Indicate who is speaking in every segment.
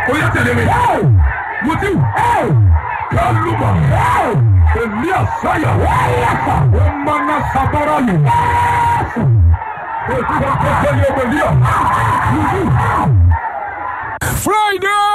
Speaker 1: ó yẹ tẹ̀lé mi. Mutiu. Kálùmọ̀. Èmi àṣàyà. Ó máa ná sabara lù. Ètò ìkọ́kọ́ yẹ wẹ̀líà.
Speaker 2: Friday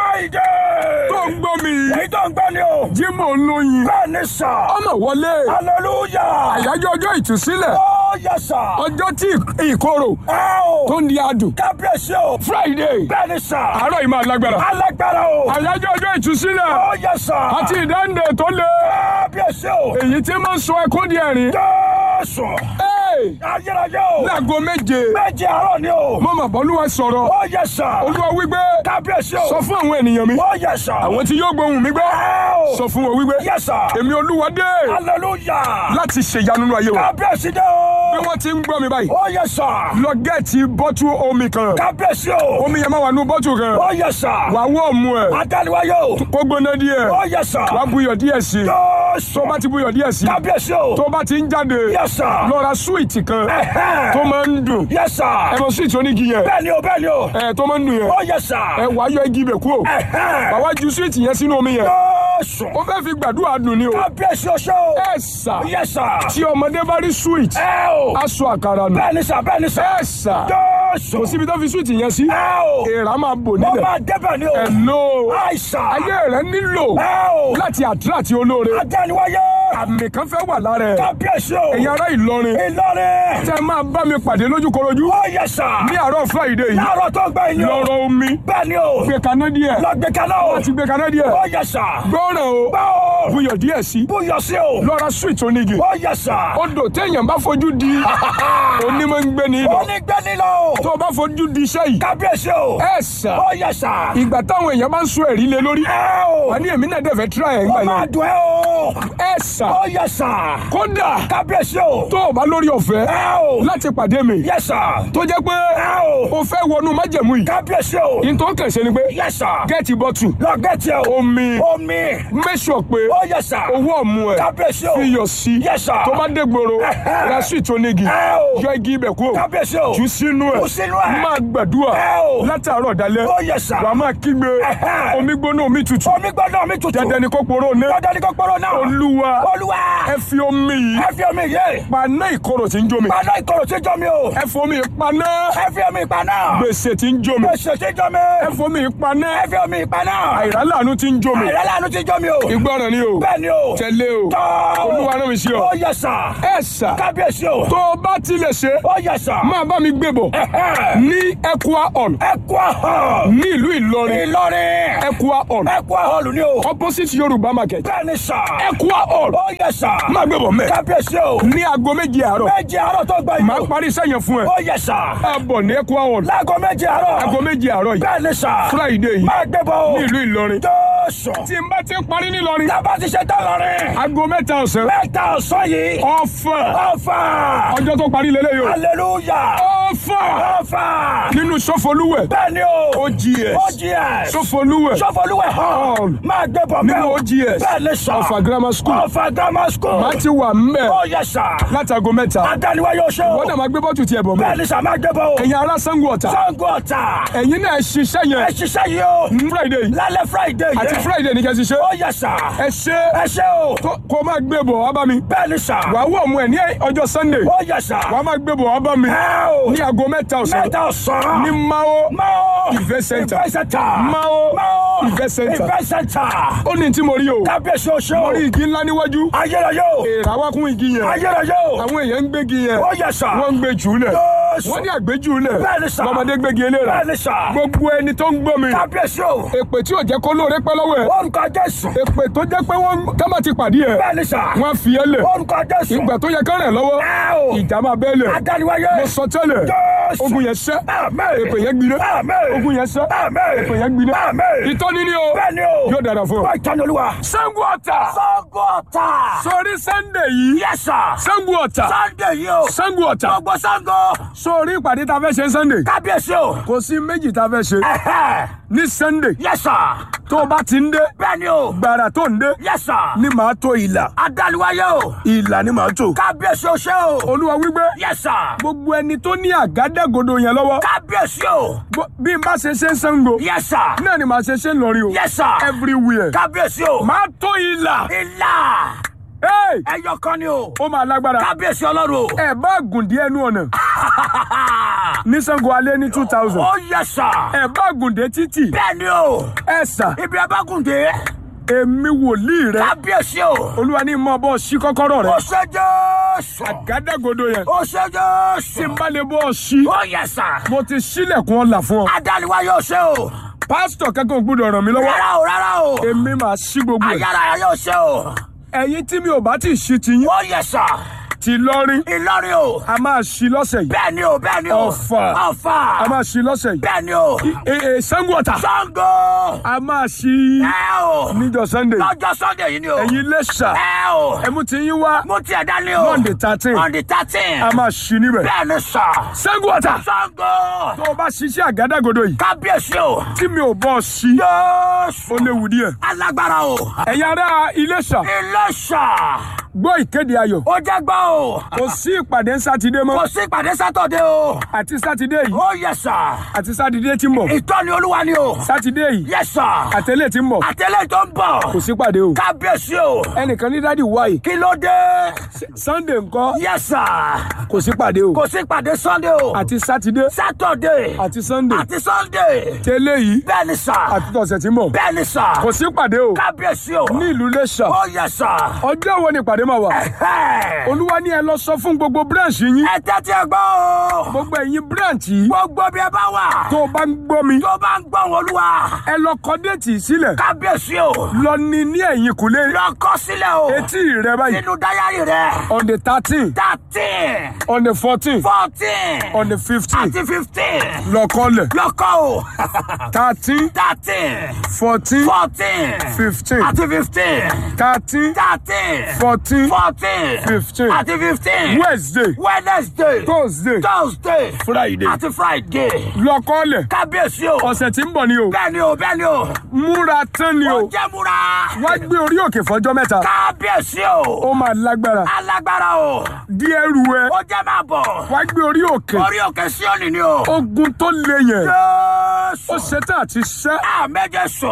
Speaker 3: Friday.
Speaker 2: tó ń gbọ́ mi
Speaker 3: Èyí tó ń gbọ́ ni o.
Speaker 2: Jimoh lóyin
Speaker 3: Bẹ́ẹ̀ ni sà.
Speaker 2: ọmọ wọlé
Speaker 3: Hallelujah.
Speaker 2: àyájọ́ ọjọ́ ìtúsílẹ̀
Speaker 3: Ó yẹ sà.
Speaker 2: ọjọ́ tí ìkorò
Speaker 3: Ẹ o.
Speaker 2: tó ń di adùn
Speaker 3: Kábíyèsí o.
Speaker 2: Friday
Speaker 3: Bẹ́ẹ̀ ni sà.
Speaker 2: àárọ̀ yìí máa lágbára
Speaker 3: Alágbára o.
Speaker 2: àyájọ́ ọjọ́ ìtúsílẹ̀
Speaker 3: Ó yẹ sà.
Speaker 2: àti ìdáǹdè tó le
Speaker 3: Kábíyèsí o.
Speaker 2: èyí tí máa ń sọ ẹkún di ẹ̀rín
Speaker 3: Jésù.
Speaker 2: Hey!
Speaker 3: Ayérayé o.
Speaker 2: láago méje
Speaker 3: Méje àárọ̀ ni o.
Speaker 2: mo mà bọ́lúwa sọ̀rọ̀
Speaker 3: Ó yẹ sà.
Speaker 2: olúwa wípé
Speaker 3: Kábíyèsí o.
Speaker 2: sọ fún àwọn ènìyàn mi
Speaker 3: Ó yẹ sà.
Speaker 2: àwọn tí yóò gbóhùn mi gbọ́
Speaker 3: Ẹ o.
Speaker 2: sọ fún wọn wípé
Speaker 3: Yẹ sà.
Speaker 2: èmi olúwa dé
Speaker 3: Hallelujah.
Speaker 2: láti ṣèyanu nínú ayé wa
Speaker 3: Kábíyèsí dé
Speaker 2: bí
Speaker 3: o.
Speaker 2: wọ́n ti ń gbọ́ mi báyìí
Speaker 3: Ó yẹ sà.
Speaker 2: lọ gẹ́ẹ̀tì bọ́tù omi kan
Speaker 3: Kábíyèsí o.
Speaker 2: omi yẹn máa wà nú bọ́tù kan
Speaker 3: Ó yẹ sà.
Speaker 2: wà wọ́ ọ̀mù ẹ̀
Speaker 3: Adániwáyé o.
Speaker 2: kó gbóná díẹ̀
Speaker 3: Ó yẹ sà.
Speaker 2: wà buyọ̀ díẹ̀ sí
Speaker 3: Jésù.
Speaker 2: tó bá ti buyọ̀ díẹ̀ sí
Speaker 3: Kábíyèsí o.
Speaker 2: tó bá ti ń jáde
Speaker 3: Yes, sir.
Speaker 2: lọ ra súwìtì kan
Speaker 3: Ẹ̀hẹ́n.
Speaker 2: tó máa ń dùn
Speaker 3: Yes, sir.
Speaker 2: ẹ mọ súwìtì onígi yẹn
Speaker 3: Bẹ́ẹ̀ni o, bẹ́ẹ̀ni o.
Speaker 2: ẹ tó máa ń dùn yẹn
Speaker 3: Ó yẹ sà.
Speaker 2: ẹ wà á yọ igi ibẹ̀ kúrò
Speaker 3: Ẹ̀hẹ́n.
Speaker 2: bàbá ju súwìtì yẹn sínú omi yẹn
Speaker 3: Jésù.
Speaker 2: ó fẹ́ fi gbàdúrà dùn ni o
Speaker 3: Kábíyèsí o ṣé o.
Speaker 2: ẹ sà
Speaker 3: Yes, sir.
Speaker 2: tí ọmọdé bá rí súwìtì
Speaker 3: Ẹ o.
Speaker 2: aṣọ àkàrà nù
Speaker 3: Bẹ́ẹ̀ni sà, bẹ́ẹ̀ni sà.
Speaker 2: ẹ sà
Speaker 3: Jésù.
Speaker 2: kò síbi tó fi súwìtì yẹn sí
Speaker 3: Ẹ o.
Speaker 2: èèrà máa bò
Speaker 3: Mo
Speaker 2: nílẹ̀
Speaker 3: máa débẹ̀ ni o.
Speaker 2: ẹ lò
Speaker 3: Àìsàn.
Speaker 2: ayé rẹ nílò
Speaker 3: Ẹ o.
Speaker 2: láti àdúrà olóore
Speaker 3: Adániwáyé.
Speaker 2: àmì kan fẹ́ wà lára ẹ̀
Speaker 3: Kábíyèsí o.
Speaker 2: ẹ̀yin ará Ìlọrin
Speaker 3: Ìlọrin.
Speaker 2: tẹ́ máa bá mi pàdé lójúkorojú
Speaker 3: Ó yẹ sà.
Speaker 2: ní àárọ̀ Friday yìí
Speaker 3: Láàárọ̀ tó gbẹ yín o.
Speaker 2: lọ́rọ̀ omi
Speaker 3: Bẹ́ẹ̀ni o.
Speaker 2: gbé kaná díẹ̀
Speaker 3: Lọ gbé kaná o.
Speaker 2: láti gbé kaná díẹ̀
Speaker 3: Ó yẹ sà.
Speaker 2: gbọ́ràn o
Speaker 3: Bá o.
Speaker 2: buyọ̀ díẹ̀ sí
Speaker 3: Búyọ̀ sí o.
Speaker 2: lọ́ra sweet onígi
Speaker 3: Ó yẹ sà.
Speaker 2: odò téèyàn bá fojú di onímọ̀ ń gbé ní ibà
Speaker 3: Onígbẹ́ni lọ.
Speaker 2: tó o bá fojú di iṣẹ́ yìí
Speaker 3: Kábíyèsí o.
Speaker 2: ẹ sà
Speaker 3: Ó yẹ sà.
Speaker 2: ìgbà táwọn èèyàn bá ń sọ ẹ̀rí lé lórí
Speaker 3: Ẹ o.
Speaker 2: wà ní èmi náà dẹ̀ fẹ́ tíra ẹ̀ ńgbà
Speaker 3: Ó máa
Speaker 2: yẹn
Speaker 3: dùn ẹ́ o.
Speaker 2: ẹ sà
Speaker 3: Ó yẹ sà.
Speaker 2: kódà
Speaker 3: Kábíyèsí o.
Speaker 2: tó o bá lórí ọ̀fẹ́
Speaker 3: Ẹ o.
Speaker 2: láti pàdé mi
Speaker 3: Yẹ sà.
Speaker 2: tó jẹ́ pé
Speaker 3: Ẹ o.
Speaker 2: o fẹ́ wọnú májẹ̀mú yìí
Speaker 3: Kábíyèsí o.
Speaker 2: ìtọ́ kẹsẹ̀ ni pé
Speaker 3: Yẹ sà.
Speaker 2: gẹ́ẹ̀tì bọ́tù
Speaker 3: Lọ gẹ̀ẹ́tì o.
Speaker 2: omi
Speaker 3: Omi.
Speaker 2: mẹ́sọ̀ pé
Speaker 3: Ó yẹ sà.
Speaker 2: owó ọ̀mù ẹ̀
Speaker 3: Kábíyèsí o.
Speaker 2: fi yọ̀ sí
Speaker 3: Yes, sir.
Speaker 2: tó bá dé gbòòrò
Speaker 3: Ẹ̀hẹ́.
Speaker 2: ra sweet onígi
Speaker 3: Ẹ o.
Speaker 2: yọ igi ibẹ̀ kúrò
Speaker 3: Kábíyèsí o.
Speaker 2: jù sínú ẹ̀
Speaker 3: Jù sínú ẹ̀.
Speaker 2: máa gbàdúrà
Speaker 3: Ẹ o.
Speaker 2: látàárọ̀ dalẹ́
Speaker 3: Ó yẹ sà.
Speaker 2: wàá máa kígbe
Speaker 3: Ẹ̀hẹ́.
Speaker 2: omi gbóná omi tutù
Speaker 3: Omi gbọ́dọ̀ mi tutù.
Speaker 2: dandan ni kò poró ní
Speaker 3: Dandan ni kò pọ́rọ̀ náà.
Speaker 2: olúwa
Speaker 3: Olúwa.
Speaker 2: ẹ fi omi yìí
Speaker 3: Ẹ fi omi yé.
Speaker 2: paná ìkorò tí ń jómi
Speaker 3: Paná ìkorò tí jọ mi o.
Speaker 2: ẹ fi omi paná
Speaker 3: Ẹ fi omi paná.
Speaker 2: gbèsè tí ń jómi
Speaker 3: Gbèsè tí jọ mi.
Speaker 2: ẹ fi omi paná
Speaker 3: Ẹ fi omi paná.
Speaker 2: àìrálànú tí ń jómi
Speaker 3: Àìrálànú tí jọ mi o.
Speaker 2: ìgbọràn ni o
Speaker 3: Bẹ́ẹ̀ni o.
Speaker 2: tẹ̀lé o
Speaker 3: Tọ́.
Speaker 2: olúwa rán mi sí ọ
Speaker 3: Ó yẹ sà.
Speaker 2: ẹ sà
Speaker 3: Kábíyèsí o.
Speaker 2: tó o bá tilẹ̀ ṣe
Speaker 3: Ó yẹ sà.
Speaker 2: máa bá mi gbé bọ̀
Speaker 3: Ẹ̀hẹ́.
Speaker 2: ní Equa hall
Speaker 3: Ẹ kú àhàn.
Speaker 2: ní ìlú Ìlọrin
Speaker 3: Ìlọrin.
Speaker 2: Equa hall
Speaker 3: Ẹ kú àhàn ni o.
Speaker 2: opposite Yorùbá market
Speaker 3: Bẹ́ẹ̀ni sà.
Speaker 2: Equa hall
Speaker 3: Ó yẹ sà.
Speaker 2: máa gbé bọ̀ mẹ́
Speaker 3: Kábíyèsí o.
Speaker 2: ní aago méje àárọ̀
Speaker 3: Méje àárọ̀ tó gbà
Speaker 2: máa
Speaker 3: yìí o.
Speaker 2: parí iṣẹ́ yẹn fún ẹ
Speaker 3: Ó yẹ sà.
Speaker 2: ẹ bọ̀ ní Equa hall
Speaker 3: Láago méje àárọ̀.
Speaker 2: aago méje àárọ̀ yìí
Speaker 3: Bẹ́ẹ̀ni sà.
Speaker 2: Friday yìí
Speaker 3: Máa gbé bọ̀ o.
Speaker 2: ní ìlú Ìlọrin
Speaker 3: Jésù.
Speaker 2: tí n bá ti ń parí nílọrin
Speaker 3: Tábà ti ṣe tán lọ́rin.
Speaker 2: aago mẹ́ta ọ̀sán
Speaker 3: Mẹ́ta ọ̀sán yìí.
Speaker 2: ọ̀fà
Speaker 3: Ọ̀fà.
Speaker 2: ọjọ́ tó parí lélẹ́yìí o
Speaker 3: Hallelujah.
Speaker 2: ọ̀fà
Speaker 3: Ọ̀fà.
Speaker 2: nínú Sọfọlúwẹ̀
Speaker 3: Bẹ́ẹ̀ni o.
Speaker 2: OGS
Speaker 3: OGS.
Speaker 2: Sọfọlúwẹ̀
Speaker 3: Sọfọlúwẹ̀ hall.
Speaker 2: Hall.
Speaker 3: Máa gbé bọ̀ bẹ́ẹ̀
Speaker 2: nínú
Speaker 3: o.
Speaker 2: OGS
Speaker 3: Bẹ́ẹ̀ni sà.
Speaker 2: Ọ̀fà grammar school
Speaker 3: Ọ̀fà grammar school.
Speaker 2: máa ti wà mbẹ̀
Speaker 3: Ó yẹ sà.
Speaker 2: látago mẹ́ta
Speaker 3: Adániwá yóò ṣe o.
Speaker 2: wọ́n náà máa gbé bọ́tù tiẹ̀ bọ̀ mọ́
Speaker 3: Bẹ́ẹ̀ni sà máa gbé bọ̀ o.
Speaker 2: ẹ̀yin ará Ṣàngó Ọ̀tà
Speaker 3: Sango ọ̀tà.
Speaker 2: ẹ̀yin náà ẹ ṣiṣẹ́
Speaker 3: Ẹ
Speaker 2: yẹn
Speaker 3: ṣiṣẹ́ yìí o.
Speaker 2: ní Friday yìí
Speaker 3: Lálẹ́ Friday yìí.
Speaker 2: àti Friday ní kẹ́sì ṣe
Speaker 3: Ó yẹ sà.
Speaker 2: ẹ ṣe
Speaker 3: Ẹ ṣe o.
Speaker 2: tó- kó máa gbé bọ̀ wá bá mi
Speaker 3: Bẹ́ẹ̀ni sà.
Speaker 2: wàá wọ̀ ọmọ ẹ̀ ní ọjọ́ Sunday
Speaker 3: Ó yẹ sà.
Speaker 2: wàá máa gbé bọ̀ wá bá mi
Speaker 3: Ẹ o.
Speaker 2: ní aago mẹ́ta ọ̀sán
Speaker 3: Mẹ́ta ọ̀sán.
Speaker 2: ní Mao
Speaker 3: Mao.
Speaker 2: Event Center.
Speaker 3: Event Center.
Speaker 2: Mao
Speaker 3: Mao.
Speaker 2: Event Center.
Speaker 3: Event Center.
Speaker 2: ó ní tí mo rí o
Speaker 3: Kábíyèsí o ṣe
Speaker 2: mo
Speaker 3: o.
Speaker 2: rí igi ńlá níwájú
Speaker 3: Ayérayé o.
Speaker 2: èrà wá kún igi yẹn
Speaker 3: Ayérayé o.
Speaker 2: àwọn èèyàn ń gbégi yẹn
Speaker 3: Ó yẹ sà.
Speaker 2: wọ́n ń gbé jùlẹ̀
Speaker 3: Jésù.
Speaker 2: wọ́n ní àgbéjùlẹ̀
Speaker 3: Bẹ́ẹ̀ni sà.
Speaker 2: lọ́mọdé gbégi eléra
Speaker 3: Bẹ́ẹ̀ni sà.
Speaker 2: gbogbo ẹni tó ń gbọ́ mi
Speaker 3: Kábíyèsí o.
Speaker 2: èpè tí ò jẹ́ kó lóore pẹ́ lọ́wọ́ ẹ̀
Speaker 3: Orúkọ Jésù.
Speaker 2: èpè tó jẹ́ pé wọ́n tẹ́mà ti pàdé ẹ̀
Speaker 3: Bẹ́ẹ̀ni sà.
Speaker 2: wọ́n á fi ẹ́ lẹ̀
Speaker 3: Orúkọ Jésù.
Speaker 2: ìgbà tó yẹ kán rẹ̀ lọ́wọ́
Speaker 3: Ẹ o.
Speaker 2: ìjà máa bẹ́ẹ̀ lẹ̀
Speaker 3: Adániwáyé.
Speaker 2: mo sọ tẹ́lẹ̀
Speaker 3: Jésù.
Speaker 2: ogun yẹn ṣẹ́
Speaker 3: Àmín.
Speaker 2: èpè yẹn gbiná
Speaker 3: Àmín.
Speaker 2: ogun yẹn ṣẹ́
Speaker 3: Àmín.
Speaker 2: èpè yẹn gbiná
Speaker 3: Àmín.
Speaker 2: ìtọ́ni ni o
Speaker 3: Bẹ́ẹ̀ni o.
Speaker 2: yóò dára fún ọ.
Speaker 3: Wọ́n ìtọ́ni olúwa.
Speaker 2: Ṣàngó Ọ̀tà
Speaker 3: Sango ọ̀tà.
Speaker 2: sórí Sunday yìí
Speaker 3: Yes sir.
Speaker 2: Ṣàngó Ọ̀tà
Speaker 3: Sunday yìí o.
Speaker 2: Ṣàngó Ọ̀tà
Speaker 3: Gbogbo Sango.
Speaker 2: sórí ìpàdé tá a fẹ́ ṣe Sunday
Speaker 3: Kábíyèsí o.
Speaker 2: kò sí méjì tá a fẹ́ ṣe
Speaker 3: Ẹ̀hẹ́.
Speaker 2: ní Sunday
Speaker 3: Yes sir.
Speaker 2: tó o bá ti ń dé
Speaker 3: bẹ́ẹ̀ ni o.
Speaker 2: gbàrà tó ń dé
Speaker 3: yes sir.
Speaker 2: ni màá tó ìlà
Speaker 3: adániwáyé o.
Speaker 2: ìlà ni màá tó.
Speaker 3: kábíyèsí o ṣe o.
Speaker 2: olúwa wípé
Speaker 3: yes sir.
Speaker 2: gbogbo ẹni tó ní àgádágodo yẹn lọ́wọ́
Speaker 3: kábíyèsí o.
Speaker 2: bó- bí n bá ṣe ṣe ń Ṣàngó
Speaker 3: yes sir.
Speaker 2: náà ni màá ṣe ṣe ń lọrí o
Speaker 3: yes sir.
Speaker 2: everywhere
Speaker 3: kábíyèsí o.
Speaker 2: màá tó ìlà
Speaker 3: ìlà
Speaker 2: Hey!
Speaker 3: ẹyọ kan ni o.
Speaker 2: ó máa lágbára
Speaker 3: kábíyèsí ọlọ́run o.
Speaker 2: ẹ bá gùn dé ẹnu ọ̀nà ní Ṣàngó alẹ́ ní two thousand
Speaker 3: ó yes sir.
Speaker 2: ẹ bá gùn dé títì
Speaker 3: bẹ́ẹ̀ ni o.
Speaker 2: ẹ sà
Speaker 3: ibi abágùndé.
Speaker 2: èmi wòlíì rẹ
Speaker 3: kábíyèsí o.
Speaker 2: olúwa ní mọ bọ́ sí kọ́kọ́rọ́ rẹ
Speaker 3: ó ṣe jésù.
Speaker 2: àgádágodo yẹn
Speaker 3: ó ṣe
Speaker 2: tí
Speaker 3: jésù.
Speaker 2: n bá lè bọ́ sí
Speaker 3: ó yes sir.
Speaker 2: mo ti ṣílẹ̀kùn ọ̀la fún ọ
Speaker 3: adániwáyé o ṣe o.
Speaker 2: pásítọ̀ kankan ò gbọ́dọ̀ ràn mí lọ́wọ́
Speaker 3: rárá o rárá o.
Speaker 2: èmi máa ṣí gbogbo ẹ̀
Speaker 3: ayára ayé o ṣe o.
Speaker 2: ẹ̀yin tí mi ò bá ti ṣí ti yín
Speaker 3: ó yes sir.
Speaker 2: ti lọ́rí
Speaker 3: ìlọrin o.
Speaker 2: a máa ṣí lọ́sẹ̀ yìí
Speaker 3: bẹ́ẹ̀ ni o bẹ́ẹ̀ ni o.
Speaker 2: Ọ̀fà.
Speaker 3: ọ̀fà.
Speaker 2: a máa ṣí lọ́sẹ̀ yìí
Speaker 3: bẹ́ẹ̀ ni o.
Speaker 2: Ẹ- ẹ, Ṣàngó Ọ̀tà
Speaker 3: sango.
Speaker 2: a máa ṣí
Speaker 3: ẹ o.
Speaker 2: níjọ́ Sunday
Speaker 3: lọ́jọ́ sunday yìí ni o.
Speaker 2: ẹ̀yin Iléṣà
Speaker 3: ẹ o.
Speaker 2: ẹ̀mú ti yín wá
Speaker 3: mo tiẹ̀ dání o.
Speaker 2: Monday thirteen
Speaker 3: on the thirteen.
Speaker 2: a máa ṣí níbẹ̀
Speaker 3: bẹ́ẹ̀ ni sà.
Speaker 2: Ṣàngó Ọ̀tà
Speaker 3: sango.
Speaker 2: tó o bá ṣiṣẹ́ àgádágodo yìí
Speaker 3: kábíyèsí o.
Speaker 2: tí mi ò bọ́ ṣí
Speaker 3: yéésù.
Speaker 2: ó léwu díẹ̀
Speaker 3: alágbára o.
Speaker 2: ẹ̀yin ará Iléṣà
Speaker 3: Iléṣà.
Speaker 2: gbọ́ ìkéde ayọ̀
Speaker 3: ó jẹ́ gbọ́ o.
Speaker 2: kò sí ìpàdé sátidé mọ́
Speaker 3: kò sí ìpàdé sátọ̀dé o.
Speaker 2: àti sátidé yìí
Speaker 3: ó yẹ sà.
Speaker 2: àti sátidé tí ń bọ̀
Speaker 3: ìtọ́ni olúwa ni o.
Speaker 2: sátidé yìí
Speaker 3: yẹ sà.
Speaker 2: àtẹlẹ tí ń bọ̀
Speaker 3: àtẹlẹ tó ń bọ̀.
Speaker 2: kò sí pàdé o
Speaker 3: kábíyèsí o.
Speaker 2: ẹnìkan ní dádì wáyé
Speaker 3: kí ló dé.
Speaker 2: Sunday ńkọ́
Speaker 3: yẹ sà.
Speaker 2: kò sí pàdé o
Speaker 3: kò sí ìpàdé sunday o.
Speaker 2: àti sátidé
Speaker 3: sátọ̀dé.
Speaker 2: àti Sunday
Speaker 3: àti sunday.
Speaker 2: tẹ́lẹ̀ yìí
Speaker 3: bẹ́ẹ̀ ni sà.
Speaker 2: àti tọ̀sẹ̀ tí ń bọ̀
Speaker 3: bẹ́ẹ̀ ni sà.
Speaker 2: kò sí pàdé o
Speaker 3: kábíyèsí o.
Speaker 2: ní ìlú Iléṣà
Speaker 3: ó yẹ sà.
Speaker 2: ọjọ́ wo ni ìpàdé máa wà
Speaker 3: Ẹ̀hẹ́.
Speaker 2: olúwa ní ẹ lọ sọ fún gbogbo branch yín
Speaker 3: ẹ tẹ́tí ẹ gbọ́ o.
Speaker 2: gbogbo ẹ̀yin branch yìí
Speaker 3: gbogbo bí ẹ bá wà.
Speaker 2: tó o bá ń gbọ́ mi
Speaker 3: tó bá ń gbọ́ wọn olúwa.
Speaker 2: ẹ lọ kọ déètì sílẹ̀
Speaker 3: kábíyèsí o.
Speaker 2: lọ ní ní ẹ̀yìn kùlé
Speaker 3: lọ kọ sílẹ̀ o.
Speaker 2: etí rẹ báyìí
Speaker 3: nínú dáyàrí rẹ.
Speaker 2: on the thirteen
Speaker 3: thirteen
Speaker 2: on the fourteen
Speaker 3: fourteen
Speaker 2: on the fifteen
Speaker 3: àti fifteen.
Speaker 2: lọ kọ́lẹ̀
Speaker 3: lọ kọ o.
Speaker 2: thirteen
Speaker 3: thirteen
Speaker 2: fourteen
Speaker 3: fourteen
Speaker 2: fifteen
Speaker 3: àti fifteen.
Speaker 2: thirteen
Speaker 3: thirteen
Speaker 2: fourteen
Speaker 3: fourteen
Speaker 2: fifteen
Speaker 3: àti fifteen.
Speaker 2: wednesday
Speaker 3: wednesday
Speaker 2: thursday
Speaker 3: thursday
Speaker 2: friday
Speaker 3: àti friday.
Speaker 2: lọ kọ́lẹ̀
Speaker 3: kábíyèsí o.
Speaker 2: ọ̀sẹ̀ tí ń bọ̀ ni o
Speaker 3: bẹ́ẹ̀ ni o bẹ́ẹ̀ ni o.
Speaker 2: múra tán ni
Speaker 3: ó
Speaker 2: o
Speaker 3: jẹ́ múra.
Speaker 2: wá gbé orí òkè fọjọ́ mẹ́ta
Speaker 3: kábíyèsí o.
Speaker 2: ó máa lágbára
Speaker 3: alágbára o.
Speaker 2: díẹ̀ rú ẹ
Speaker 3: ó jẹ́ máa bọ̀.
Speaker 2: wá gbé orí òkè
Speaker 3: orí òkè Síónì ni o.
Speaker 2: ogun tó le yẹn
Speaker 3: Jésù.
Speaker 2: ó ṣetán àti ṣẹ́
Speaker 3: àmẹ́jẹ sùn.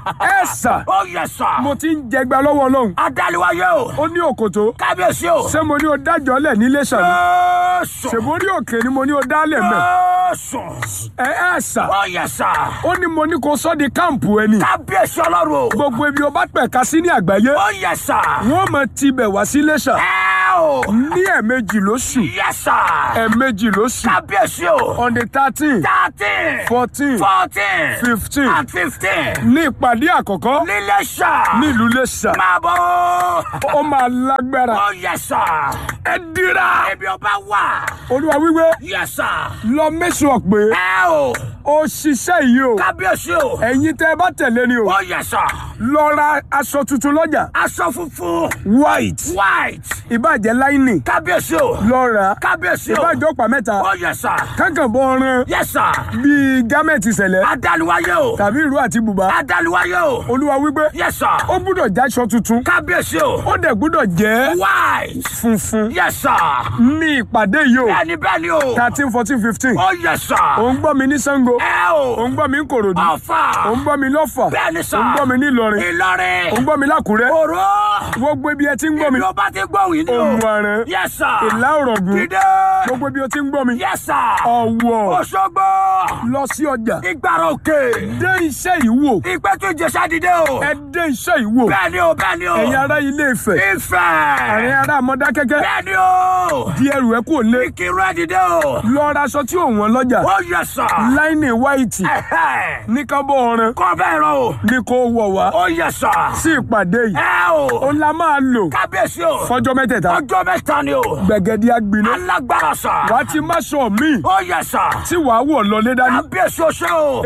Speaker 2: ẹ sà
Speaker 3: ó yẹ sà.
Speaker 2: mo ti ń jẹgba lọ́wọ́ ọlọ́run
Speaker 3: adáliwáyé o.
Speaker 2: ó ní òkòtó
Speaker 3: kábíyèsí o.
Speaker 2: ṣé mo ní o dájọ́ lẹ̀ nílé sàmì
Speaker 3: Jésù.
Speaker 2: ṣèbó orí òkè ni mo ní o dálẹ̀ mẹ́
Speaker 3: Jésù.
Speaker 2: ẹ ẹ sà
Speaker 3: ó yẹ sà.
Speaker 2: ó ní mo ní kó sọ́ di káàmpù ẹni
Speaker 3: kábíyèsí ọlọ́run o.
Speaker 2: gbogbo ibi o bá pẹ̀ka sí ní àgbáyé
Speaker 3: ó yẹ sà.
Speaker 2: wọ́n mọ̀ tibẹ̀ wá sí Iléṣà
Speaker 3: ẹ o.
Speaker 2: ní ẹ̀ẹ̀mejì lóṣù
Speaker 3: yẹ sà.
Speaker 2: ẹ̀ẹ̀mejì lóṣù
Speaker 3: kábíyèsí o.
Speaker 2: on the thirteen
Speaker 3: thirteen
Speaker 2: fourteen
Speaker 3: fourteen
Speaker 2: fifteen
Speaker 3: and fifteen.
Speaker 2: ní ìpàdé àkọ́kọ́
Speaker 3: nílé sà.
Speaker 2: nílùú Iléṣà
Speaker 3: máa bọ̀.
Speaker 2: ó máa lágbára
Speaker 3: ó yẹ sà.
Speaker 2: ẹ dira
Speaker 3: ibi ọba wà.
Speaker 2: olúwa wíwé
Speaker 3: yẹ sà.
Speaker 2: lọ mẹ́sàn-án pé
Speaker 3: ẹ o.
Speaker 2: ó ṣiṣẹ́ yìí o
Speaker 3: kábíyèsí o.
Speaker 2: ẹ̀yin tẹ́ ẹ bá tẹ̀lé ni o
Speaker 3: ó yẹ sà.
Speaker 2: lọ ra aṣọ tuntun lọ́jà
Speaker 3: aṣọ funfun.
Speaker 2: white
Speaker 3: white.
Speaker 2: ìbàjẹ́ láìní
Speaker 3: kábíyèsí o.
Speaker 2: lọ rà
Speaker 3: kábíyèsí o.
Speaker 2: ìbàjẹ́ ọ̀pá mẹ́ta
Speaker 3: ó yẹ sà.
Speaker 2: kankan bọ́ ọ̀ràn
Speaker 3: yẹ sà.
Speaker 2: bíi gámẹ̀tì sẹ̀lẹ̀
Speaker 3: adáluwáyé o.
Speaker 2: tàbí ìró àti bùbá
Speaker 3: adáluwáyé o.
Speaker 2: olúwa wípé
Speaker 3: yẹ sà.
Speaker 2: ó gbúdọ̀ jáṣọ tuntun
Speaker 3: kábíyèsí o.
Speaker 2: ó dẹ̀ gbúdọ̀ jẹ́
Speaker 3: white.
Speaker 2: funfun
Speaker 3: yẹ sà.
Speaker 2: ní ìpàdé yìí o
Speaker 3: bẹ́ẹ̀ni bẹ́ẹ̀ni o.
Speaker 2: thirteen fourteen fifteen
Speaker 3: ó yẹ sà.
Speaker 2: ò ń gbọ́ mi ní Ṣàngó
Speaker 3: ẹ
Speaker 2: ò
Speaker 3: o.
Speaker 2: ń gbọ́ mi ní Kòròdú
Speaker 3: ọ̀fà.
Speaker 2: ò ń gbọ́ mi lọ́fà
Speaker 3: bẹ́ẹ̀ni
Speaker 2: ò
Speaker 3: sà.
Speaker 2: ń gbọ́ mi ní Ìlọrin
Speaker 3: Ìlọrin.
Speaker 2: ò ń gbọ́ mi lákùrẹ́
Speaker 3: òró.
Speaker 2: gbogbo ibi ẹ ti ń gbọ́ mi
Speaker 3: ibi ó bá ti gbóhùn yìí ni o.
Speaker 2: ohun àrẹ
Speaker 3: yẹ sà.
Speaker 2: ìlà òrọ̀gùn
Speaker 3: dídé.
Speaker 2: gbogbo ibi ó ti ń gbọ́ mi
Speaker 3: yẹ sà.
Speaker 2: ọ̀wọ̀
Speaker 3: Òṣogbo.
Speaker 2: lọ sí ọjà
Speaker 3: ìgbàrà òkè.
Speaker 2: dé iṣẹ́ yìí wò
Speaker 3: ìpẹ́tù ìjẹsà dìde o.
Speaker 2: ẹ dé iṣẹ́ yìí wò
Speaker 3: bẹ́ẹ̀ni o bẹ́ẹ̀ni o.
Speaker 2: ẹ̀yin ará Ilé Ifẹ̀
Speaker 3: Ifẹ̀.
Speaker 2: àárín ará Mọdákẹ́kẹ́
Speaker 3: bẹ́ẹ̀ni o.
Speaker 2: di ẹrù ẹ kúrò lé
Speaker 3: ìkírun ẹ̀ dìde o.
Speaker 2: lọ ra aṣọ tí ò wọ́n lọ́jà
Speaker 3: ó yẹ sà.
Speaker 2: láìní wáìtì
Speaker 3: Ẹ̀hẹ́.
Speaker 2: ní kábọ̀ ọ̀ràn
Speaker 3: kọ́ bẹ́ẹ̀ rọ o.
Speaker 2: ní kó wọ̀ wá
Speaker 3: ó yẹ sà.
Speaker 2: sí ìpàdé yìí
Speaker 3: ẹ o.
Speaker 2: ó la máa lò
Speaker 3: kábíyèsí o.
Speaker 2: fọjọ́ mẹ́tẹ̀ẹ̀ta
Speaker 3: ọjọ́ mẹ́ta ni o.
Speaker 2: gbẹ̀gẹ̀dẹ̀ agbiná
Speaker 3: alágbára sà.
Speaker 2: wàá ti má sọ mí
Speaker 3: ó yẹ sà.
Speaker 2: tí wàá wọ̀ lọlé dání.
Speaker 3: kábíyèsí o ṣe o.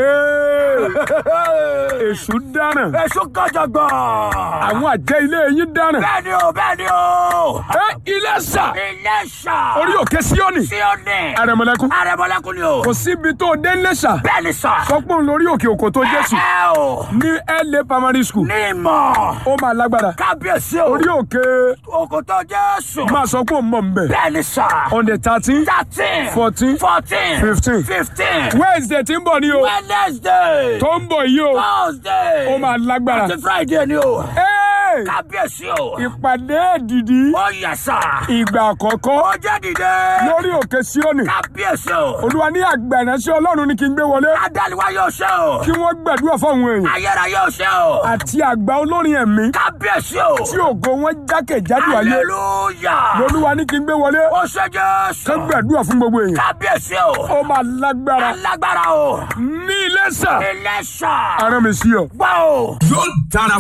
Speaker 2: Ee, èṣù dáràn
Speaker 3: èso kọjọgbọ.
Speaker 2: àwọn àjẹ́ ilé yín dáràn.
Speaker 3: bẹ́ẹ̀ ni o bẹ́ẹ̀ ni o.
Speaker 2: ẹ ilé sà
Speaker 3: ilé sà.
Speaker 2: orí òkè síọ́nì
Speaker 3: sí o ní.
Speaker 2: àrẹ̀mọ̀lẹ́kún
Speaker 3: arẹmọlẹ́kùn ni o.
Speaker 2: kò síbi tó dé lẹ́sà
Speaker 3: bẹ́ẹ̀ ni sà.
Speaker 2: sọpọ́n lórí òkè òkò tó jésù
Speaker 3: ẹ o.
Speaker 2: ní LA primary school
Speaker 3: ní ìmọ̀.
Speaker 2: ó máa lágbára
Speaker 3: kábíyèsí o.
Speaker 2: orí òkè
Speaker 3: òkòtò jésù.
Speaker 2: máa sọ pé ó mọ̀ nbẹ̀
Speaker 3: bẹ́ẹ̀ ni sà.
Speaker 2: on the thirteen
Speaker 3: thirteen.
Speaker 2: fourteen
Speaker 3: fourteen.
Speaker 2: fifteen
Speaker 3: fifteen.
Speaker 2: wednesday tí ń bọ̀ ní o
Speaker 3: wednesday.
Speaker 2: tó ń bọ̀ yìí o
Speaker 3: thursday.
Speaker 2: ó máa lágbára.
Speaker 3: àti friday ni o.
Speaker 2: Ee,
Speaker 3: kábíyèsí o.
Speaker 2: ìpàdé èdìdí
Speaker 3: ó yẹ sà.
Speaker 2: ìgbà àkọ́kọ́
Speaker 3: ó jẹ́ dìde.
Speaker 2: lórí òkè síọ́nì
Speaker 3: kábíyèsí o.
Speaker 2: olúwa ní àgbà ìránṣẹ́ ọlọ́run ní kí n gbé wọlé
Speaker 3: adaliwa yóò ṣe o.
Speaker 2: kí wọ́n gbàdúrà fáwọn èèyàn
Speaker 3: ayẹra yóò ṣe o.
Speaker 2: àti àgbà olórin ẹ̀mí
Speaker 3: kábíyèsí o.
Speaker 2: tí ògo wọn jákèjádò ayé
Speaker 3: hallelujah.
Speaker 2: lolúwa ní kí n gbé wọlé
Speaker 3: ó ṣe jésù.
Speaker 2: kán gbàdúrà fún gbogbo èèyàn
Speaker 3: kábíyèsí o.
Speaker 2: ó máa lágbára
Speaker 3: alágbára o.
Speaker 2: ní Iléṣà
Speaker 3: ilé sà.
Speaker 2: arán mi sí ọ.
Speaker 3: gbọ́ o.
Speaker 1: yóò dára